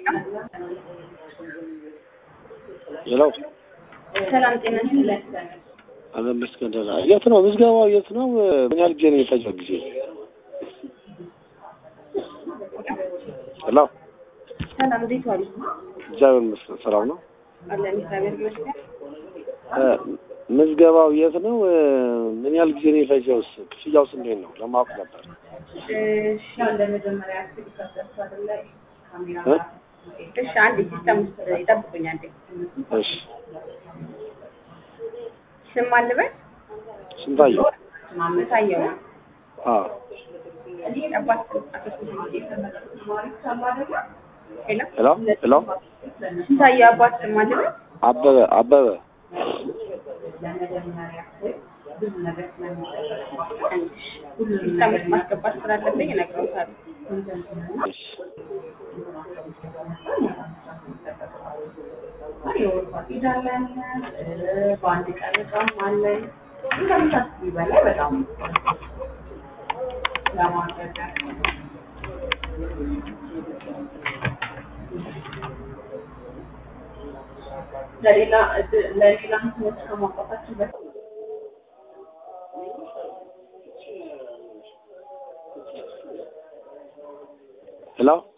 ሄሎ ሰላም ጤና ይስጥልኝ። አለም መስከንደላ የት ነው ምዝገባው? የት ነው? ምን ያህል ጊዜ ነው የፈጀው ጊዜ? ሄሎ ሰላም እንዴት ዋሉ? እግዚአብሔር ይመስገን ሰላም ነው። አለን እግዚአብሔር ይመስገን። እ፣ ምዝገባው የት ነው? እ፣ ምን ያህል ጊዜ ነው የፈጀውስ? ክፍያውስ እንዴት ነው ለማወቅ ነበር። እሺ ለመጀመሪያ ያክል ከሰሱ አይደለ ካሜራ እ? እሺ አንዴ ሲስተም ውስጥ ይጠብቁኝ አንዴ። እሺ ስም አልበል ስንታየው? ታየው ነው አ አባት ሄሎ ሄሎ ሄሎ ስንታየው አባት ስም አልበል አበበ አበበ ሲስተም ውስጥ ማስገባት ስላለብኝ እነግረውታለሁ። እሺ በአንድ ቀረጻም አለን ከምታስቢ በላይ በጣም ለማድረግ ለሌላ ለሌላ እንትኖች ከማውጣታችን በፊት ሄሎ